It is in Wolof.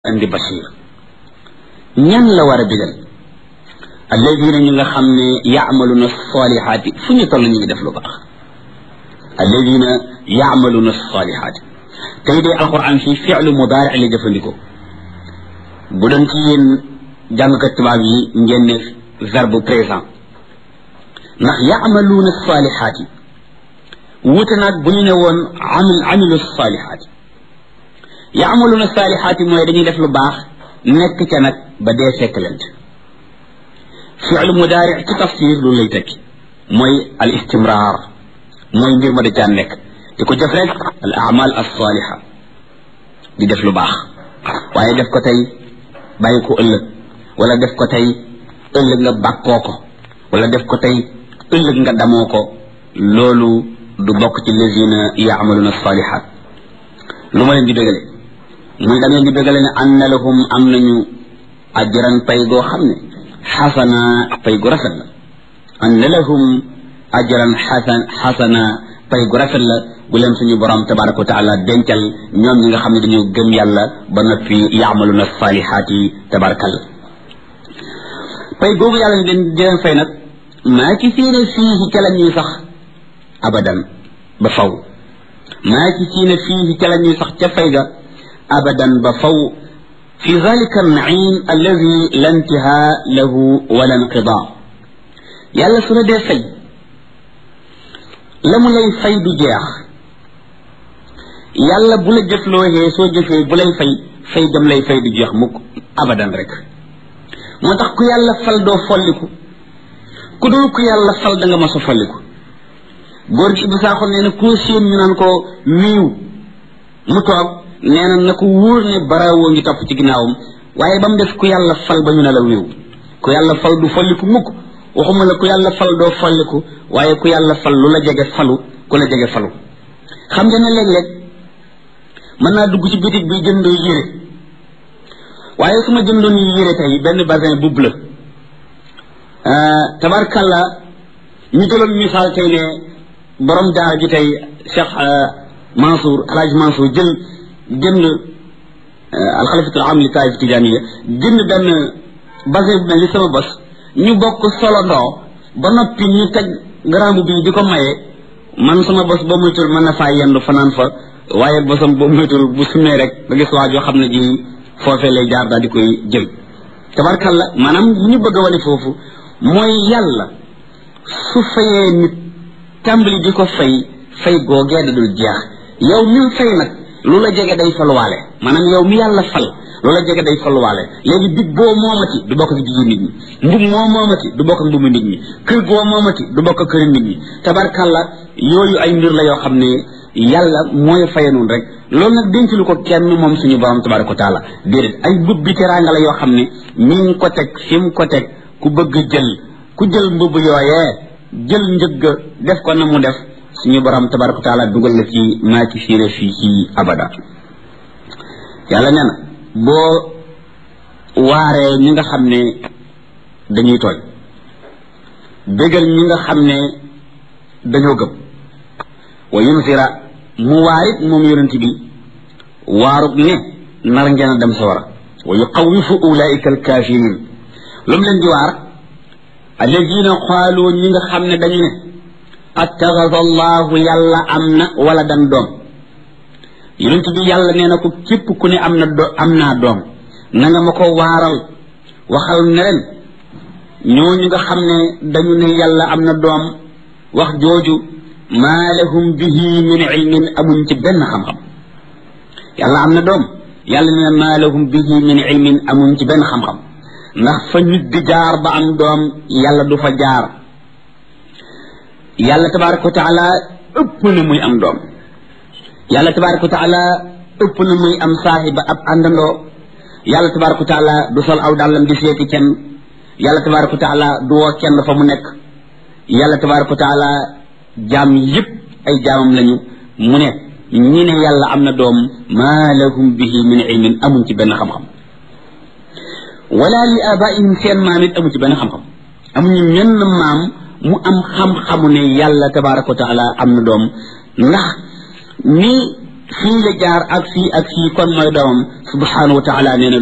andi basir ñan la war a digal alladina ñu nga xam ne yaamaluna salihaati fu ñu toll ñu ngi def lu baax alladina yaamaluna salihaati tey dee alquran fii fi'lu mudaari la jëfandikoo bu doon ci yéen jàngkat tubaab yi ngeen ne verbe présent ndax yaamaluuna salihaati wuute naag bu ñu ne woon amil amilu salihaati yaamaluna salihaati mooy dañuy def lu baax nekk ca nag ba dee fekk leen fi'lu mudaari ci tafsir lu lay tekki mooy al istimrar mooy mbir ma da caa nekk di ko def rek al amal as saliha di def lu baax waaye def ko tey bàyyi ko ëllëg wala def ko tey ëllëg nga bàkkoo ko wala def ko tey ëllëg nga damoo ko loolu du bokk ci lazina yaamaluna salihat lu ma leen di bégale muy da ngeen di bégale ne anna lahum am nañu ajran pay goo xam ne xasana pay gu rafet la anna lahum ajran xasan xasana pay gu rafet la gu leen suñu borom tabaraka wa taala dencal ñoom ñi nga xam ne dañoo gëm yàlla ba noppi yaamaluna salihaati tabarakal pay googu yàlla di leen fay nag maa ci fiina fii ca la ñuy sax abadan ba faw maa ci fiina fii ca la ñuy sax ca fay ga abadan ba faw fi zalika annaim alladi la intihaa lahu wala inqidaa yàlla su la dee fay la mu lay fay du jeex yàlla bu la jëflooxee soo jëfee bu lay fay fay gam lay fay du jeex mukk abadan rek moo tax ku yàlla fal doo folliku ku dul ku yàlla fal da nga mas a folliku góor gi Ibou Sakho nee na koo séen ñu naan ko wiiw mu toog nee na na ko wóor ne barawoo ngi topp ci ginnaawam waaye ba mu def ku yàlla fal ba ñu ne la wiiw ku yàlla fal du folliku mukk waxuma la ku yàlla fal doo folliku waaye ku yàlla fal lu la jege falu ku la jege falu xam nga ne léeg-léeg mën naa dugg ci bitig bi jënd yére waaye su ma jëndoon yére tey benn basin bu bleu tabarkalla ñu jëloon misaal tey ne borom daara ji tey Cheikh Mansour Alhaji Mansour jël jënd alxalifatul am li taif tijaniya jënd benn basin bu mel ni sama bos ñu bokk solo ndoo ba noppi ñu teg garamu bi di ko maye man sama bos boo muytul mën na faa yendu fanaan fa waaye bosam boo muytul bu sumee rek da gis waa joo xam ne ji foofee lay jaar daal di koy jël tabarkalla maanaam bu ñu bëgg a wane foofu mooy yàlla su fayee nit tàmbali di ko fay fay googee da dul jeex yow mi fay nag lu la jege day faluwaale maanaam yow mi yàlla fal lu la jege day faluwaale léegi big boo moomati du bokk ak bigi nit ñi mbub moo moomati du bokk ak mbubu nit ñi kër goo moomati du bokk ak këri nit ñi tabarkalla yooyu ay mbir la yoo xam ne yàlla mooy faye noonu rek loolu nag denc lu ko kenn moom suñu borom tabaraka wa taala déedéet ay mbub bi teraanga la yoo xam ne mi ngi ko teg fi mu ko teg ku bëgg jël ku jël mbubb yooyee jël njëgg def ko na mu def suñu borom tabaraka wa taala dugal la ci maa ci fiire fii ci abada yàlla nee na boo waaree ñi nga xam ne dañuy tooñ bégal ñi nga xam ne dañoo gëm wa yunsira mu waarit moom yonent bi waarut ne nar ngeen a dem sawara wa yuqawifu ulaika alkafirin lu mu leen di waar alladina qaalu ñi nga xam ne dañu ne attaxada allahu yàlla am na wala dan doom yonent bi yàlla nee na ko képp ku ne am na do am naa doom na nga ma ko waaral waxal ne leen ñooñu nga xam ne dañu ne yàlla am na doom wax jooju maa lahum bihi min ilmin amuñ ci benn xam-xam yàlla am na doom yàlla nee na maa lahum bihi min ilmin amuñ ci benn xam-xam ndax fa nit di jaar ba am doom yàlla du fa jaar yàlla tabaraka wa taala ëpp na muy am doom yàlla tabaraka wa taala ëpp na muy am saahiba ab àndandoo yàlla tabaraka wa taala du sol aw dàllam di seeti kenn yàlla tabaraka wa taala du woo kenn fa mu nekk yàlla tabaraka wa taala jaam yëpp ay jaamam lañu mu ne ñi ne yàlla am na doom maa lahum bihi min ilmin amuñ ci benn xam-xam wala li abaihim seen maam it amuñ ci benn xam-xam amuñu menn maam mu am xam-xamu ne yàlla tabaraka wa taala am na doom ndax ni fii la jaar ak fii ak fii kon mooy doomam subhanahu wa taala nee na